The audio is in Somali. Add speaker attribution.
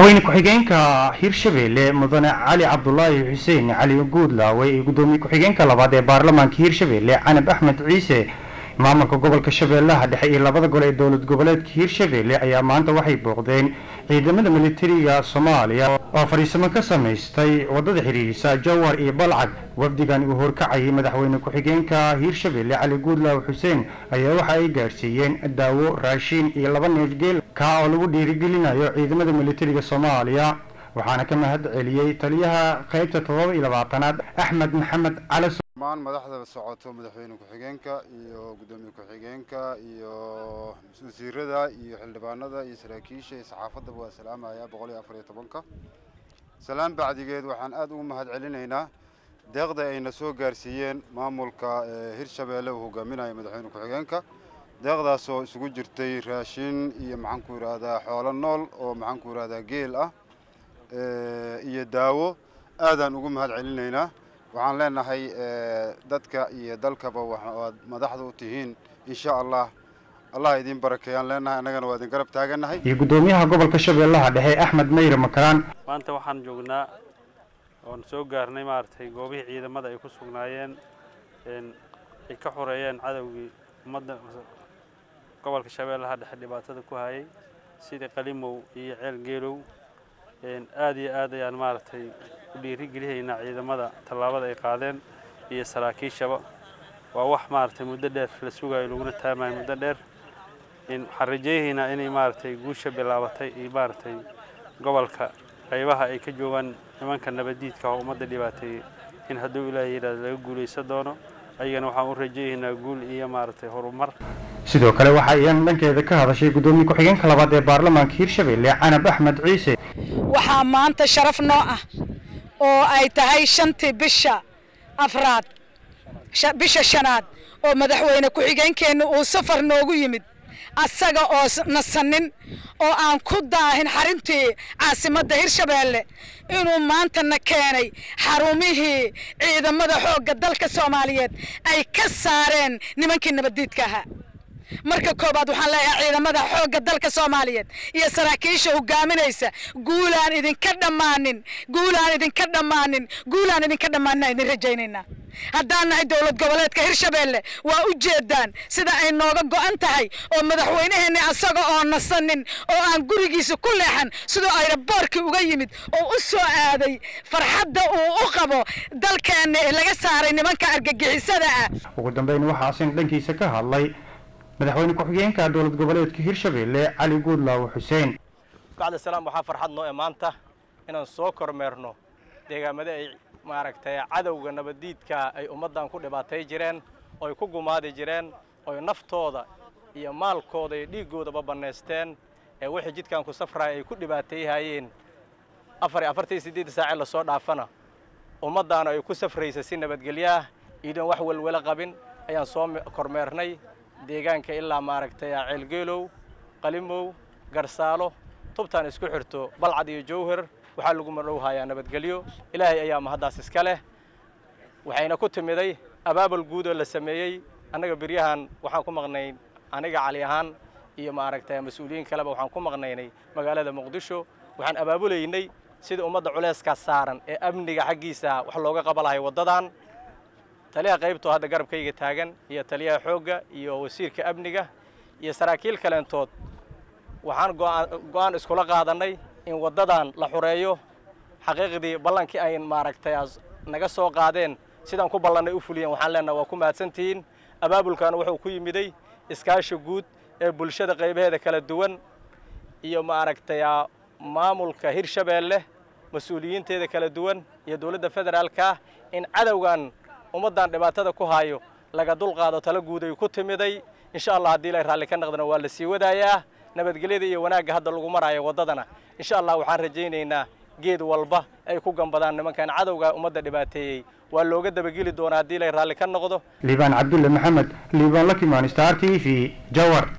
Speaker 1: madaxweyne ku-xigeenka hirshabeelle mudane cali cabdulaahi xuseen cali guudlaawe iyo guddoomiye ku-xigeenka labaad ee baarlamaanka hirshabeelle canab axmed ciise maamulka gobolka shabeellaha dhexe iyo labada gole ee dowlad goboleedka hirshabeelle ayaa maanta waxay booqdeen ciidamada militariga soomaaliya oo fadhiisamo ka samaystay wadada xidhiirisa jawar iyo balcad wafdigan uu horkacayay madaxweyne ku-xigeenka hirshabeelle cali guudlaawe xuseen ayaa waxa ay gaarsiiyeen daawo raashiin iyo laba neef geel kaa oo lagu dhiirigelinayo ciidamada militariga soomaaliya waxaana ka mahad celiyey taliyaha qaybta toddoba iyo labaatanaad axmed maxamed cali
Speaker 2: dhammaan madaxda socoto madaxweyne ku-xigeenka iyo guddoomiye ku-xigeenka iyo wasiirada iyo xildhibaanada iyo saraakiisha iyo saxaafaddaba waa salaamaya boqol iyo afar iyo tobanka salaan bacdigeed waxaan aad ugu mahad celinaynaa deeqda ayna soo gaarsiiyeen maamulka hirshabeelle uu hogaaminayo madaxweyne ku-xigeenka deeqdaasoo isugu jirtay raashin iyo maxaanku yidhaahdaa xoolo nool oo maxaanku yidhahdaa geel ah iyo daawo aadaan ugu mahad celinaynaa waxaan leenahay dadka iyo dalkaba waad madaxda u tihiin insha allah allah idin barakeeyaan leenahay annagana waa idin garab taagannahay
Speaker 1: iyo guddoomiyaha gobolka shabeellaha dhexe axmed mayre makaraan
Speaker 3: maanta waxaan joognaa oon soo gaarnay maaragtay goobihii ciidamada ay ku sugnaayeen ay ka xoreeyeen cadowgii ummadda gobolka shabeellaha dhexe dhibaatada ku hayay sidii qalimow iyo ceel geelow aad iyo aad ayaan maaragtay u dhiirigelihaynaa ciidamada tallaabada ay qaadeen iyo saraakiishaba waa wax maaragtay muddo dheer la sugayo laguna taamayo muddo dheer waxaan rajaynaynaa inay maaragtay guusha bilaabatay iyo maaragtay gobolka qaybaha ay ka joogaan nimanka nabadiidka oo ummadda dhibaateeyey in hadduu ilaahay yidhahdo laga guulaysan doono ayagana waxaan u rajaynaynaa guul iyo maaragtay horumar
Speaker 1: sidoo kale waxa ayaan dhankeeda ka hadashay guddoomiye ku-xigeenka labaad ee baarlamaanka hirshabeelle canab axmed ciise
Speaker 4: waxaa maanta sharaf noo ah oo ay tahay shantii bisha afraad bisha shanaad oo madaxweyne ku-xigeenkeenna uu safar noogu yimid asaga oo nasanin oo aan ku daahin xarintii caasimadda hirshabeelle inuu maantana keenay xarumihii ciidamada xoogga dalka soomaaliyeed ay ka saareen nimankii nabaddiidka ahaa marka koobaad waxaan leeyahay ciidamada xoogga dalka soomaaliyeed iyo saraakiisha hogaaminaysa guulaan idinka dhammaanin guulaan idinka dhammaanin guulaan idinka dhammaanin idin rajaynaynaa haddaan nahay dowlad goboleedka hirshabeelle waa u jeedaan sida ay nooga go'an tahay oo madaxweynaheenni asaga oo nasanin oo aan gurigiisa ku leexan sidoo ayraboorkii uga yimid oo u soo aaday farxadda uu u qabo dalkeenna ee laga saaray nimanka argagixisada ah
Speaker 1: ugu dambeyn waxaa asin dhankiisa ka hadlay madaxweyne ku-xigeenka dowlad goboleedka hirshabeelle cali guudlaawe xuseen
Speaker 5: bacda salaam waxaa farxad noo ee maanta inaan soo kormeerno deegaamada ay maaragtay cadowga nabaddiidka ay ummaddan ku dhibaatay jireen oy ku gumaadi jireen oy naftooda iyo maalkooda iyo dhiiggoodaba bannaysteen ee wixii jidkan ku safraya ay ku dhibaateeyhayeen afar iyo afartan iyo siddeedda saacee lasoo dhaafana ummaddaana ay ku safraysa si nabadgelyaah iidoon wax welwelo qabin ayaan soo kormeernay deegaanka ilaa maaragtay ceelgeelow qalimow garsaalo tubtaan isku xirto balcad iyo jowhar waxaa lagu madhowhayaa nabadgelyo ilaahay ayaa mahaddaas iska leh waxayna ku timiday abaabul guud oo la sameeyey annaga beryahan waxaan ku maqnay aniga cali ahaan iyo maaragtay mas-uuliyiin kaleba waxaan ku maqnaynay magaalada muqdisho waxaan abaabulaynay sida ummadda culayskaas saaran ee amniga xaggiisa wax looga qabalahay waddadan taliyaha qaybtoo hadda garabkayga taagan iyo taliyaha xoogga iyo wasiirka amniga iyo saraakiil kaleentood waxaan go'aan iskula qaadannay in waddadan la xureeyo xaqiiqdii ballankii ay maaragtay naga soo qaadeen sidaan ku ballannay u fuliyeen waxaan leenaha waa ku mahadsantihiin abaabulkaana wuxuu ku yimiday iskaashi guud ee bulshada qaybaheeda kala duwan iyo maaragtay maamulka hirshabeelle mas-uuliyiinteeda kala duwan iyo dowladda federaalka in cadowgan ummaddan dhibaatada ku haayo laga dulqaado tala guud ay ku timiday insha allah haddii ilay raalli ka naqdana waa la sii wadaayaa nabadgelyada iyo wanaagga hadda lagu maraayo waddadana insha allah waxaan rajaynaynaa geed walba ay ku gambadaan nimankan cadowga ummadda dhibaateeyey waa looga dabageli doonaa haddii ilay raalli ka noqdo
Speaker 1: liibaan cabdulle maxamed liibaan lakimaan star t v jawar